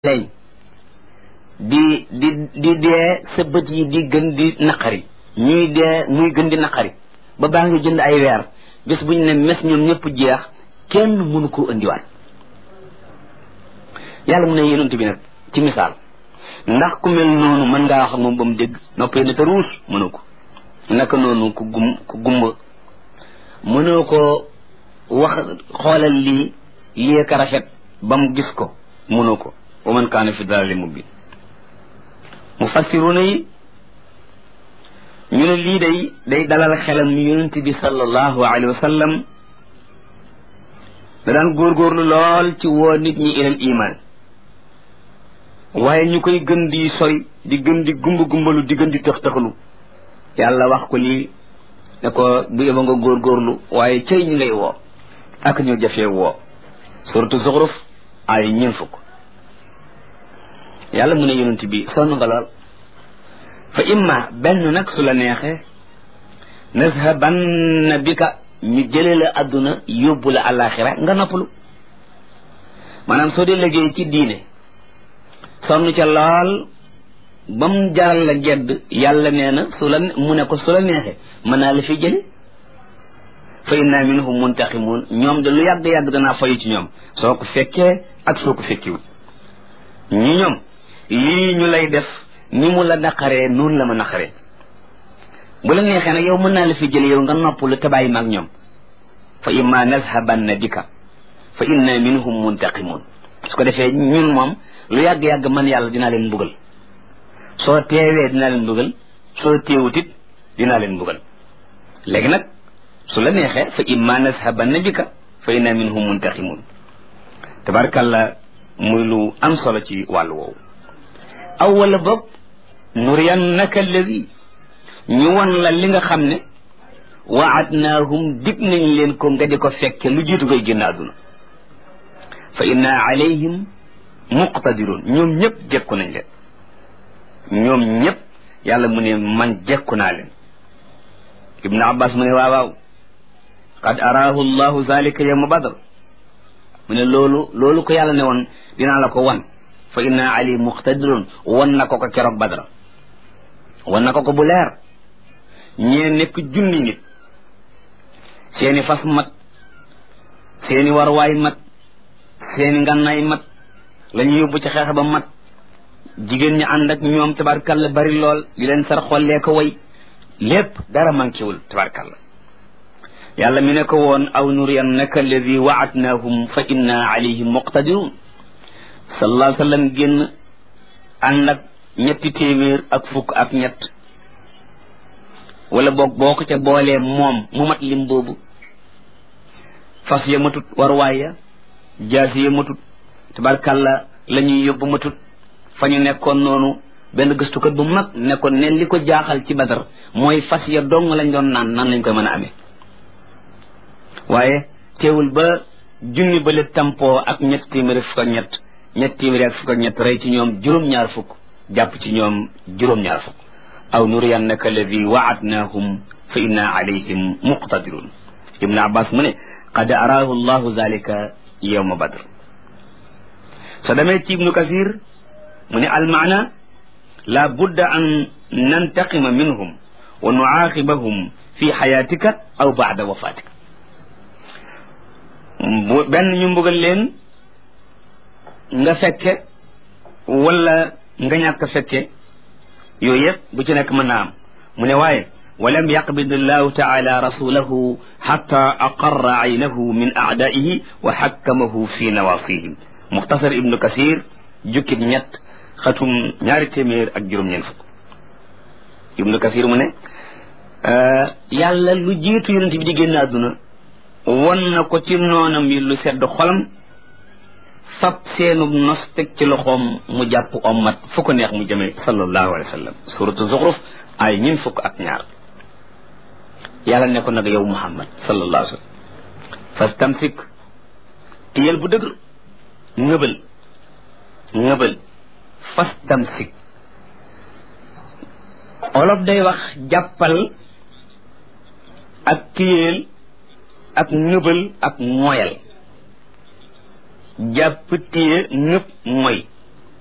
lay di di di dee sa bët yi di gën di naqari ñuy dee muy gën di naqari ba baa ngi jënd ay weer bés bu ñu ne mes ñoom ñëpp jeex kenn mënu koo indiwaat yàlla mu ne yonent bi nag ci misaal ndax ku mel noonu mën ngaa wax ak moom ba mu dégg noppee ne te ruus mënoo ko naka noonu ku gum ku gumba mënoo ko wax xoolal lii lii ka rafet ba mu gis ko mënoo ko wa man kaana fi dalali mubin mufassiruna yi ñu ne lii day day dalal xelam yonent bi sallallahu alayhi wa sallam da daan góorgóorlu lool ci woo nit ñi ilal iman waaye ñu koy gën di sori di gën di gumba gumbalu di gën di tëx tëxalu yàlla wax ko lii ne ko bu yeba nga góorgóorlu waaye cëy ñi ngay woo ak ñu jafee woo suratu zuxruf ay ñeen fukk yàlla mu ne yonent bi sonn nga lool fa imma benn nag su la neexee nazhabanna bika ñu jëlee la àdduna yóbbu la àllaaxira nga noppalu maanaam soo dee liggéey ci diine sonn ca lool ba mu jaral la gedd yàlla nee na su la mu ne ko su la neexee mën naa la fi jële fa inna minhum muntaqimun ñoom de lu yàgg-yàgg danaa fayu ci ñoom soo ko fekkee ak soo ko fekkiwut ñi ñoom lii ñu lay def ni mu la naqaree noonu la ma naqaree bu la neexee nag yow mën naa la fi jële yow nga noppalu te bàyyi maag ñoom fa imma nazhabanna bika fa inna minhum muntaqimun su ko defee ñun moom lu yàgg-yàgg man yàlla dinaa leen mbugal soo teewee dinaa leen mbugal soo teewutit dinaa leen mbugal léegi nag su la neexee fa imma nazhabanna bika fa inna minhum muntaqimun tabarkalla muy lu am solo ci wàllu woowu aw wala boog nuriyannaka alladi ñu won la li nga xam ne waadnaahum dig nañ leen ko nga di ko fekke lu jiitu koy génn àdduna fa inna alayhim muqtadirun ñoom ñëpp jekku nañ leen ñoom ñëpp yàlla mu ne man jekku naa leen ibnu abbas mu ne waaw waaw qad araahu llahu zalika yawma badr mu ne loolu loolu ko yàlla ne woon dinaa la ko wan fa inna ali muqtadirun wan na ko ko keroog badra wan na ko ko bu leer ñee nekk junni nit seeni fas mat seeni warwaay mat seeni ngànnaay mat la ñu yóbbu ci xeex ba mat jigéen ñi ànd ak ñoom tabarkalla bari lool di leen sar xollee ko way lépp dara manquéwul tabarkalla yàlla mi ne ko woon aw nuriyannaka alladi waadnaahum fa inna alayhim muqtadirun sallallahu alayhi wa sallam génn ànd ak ñetti téeméer ak fukk ak ñett wala boog boo ko ca boolee moom mu mat lim boobu fas ya matut warwaay ya jaasi ya matut tabarkàlla la ñuy yóbbu matut fa ñu nekkoon noonu benn gëstukat bu mag nekkoon ne li ko jaaxal ci badar mooy fas ya dong lañ doon naan nan lañ koy mën a amee waaye teewul ba junni ba le tampoo ak ñett téeméeri fukk ak ñett ñett téeméeri ak fukk ak ñett rey ci ñoom juróom-ñaar fukk jàpp ci ñoom juróom-ñaar fukk aw nuriyannaka alladi waadnaahum fa inna alayhim muqtadirun ibnu abbas mu ne qad araahu llahu zalika yawma badr so demee ci ibnu kasir mu ne almaana la budda an nantaqima minhum wa nuaaqibahum fi xayaatika aw baada wafaatika benn ñu mbugal leen nga fekke wala nga ñàkk fekke yooyu yëpp bu ci nekk mën naa am mu ne waaye walam yaqbid allahu taala rasulahu xata aqarra aynahu min aadaihi wa xakkamahu fi nawasihim muxtasar ibnu kasir jukkib ñett xatum ñaari téeméer ak juróom-ñeent fukk ibnu kasir mu ne yàlla lu jiitu yonent bi di génn àdduna won na ko ci noonam yi lu sedd xolam fab seenub nos teg ci loxoom mu jàpp ommat fu ko neex mu jëmee sallallahu alayhi wa sallam suratu zuxruf ay ñin fukk ak ñaar yàlla ne ko nag yow muhammad sallallahu alayhi wa sallam fastamsik tiyel bu dëgër ngëbal ngëbal fastamsik olof day wax jàppal ak tiyeel ak ngëbal ak moyal jàpp téye ñëpp mooy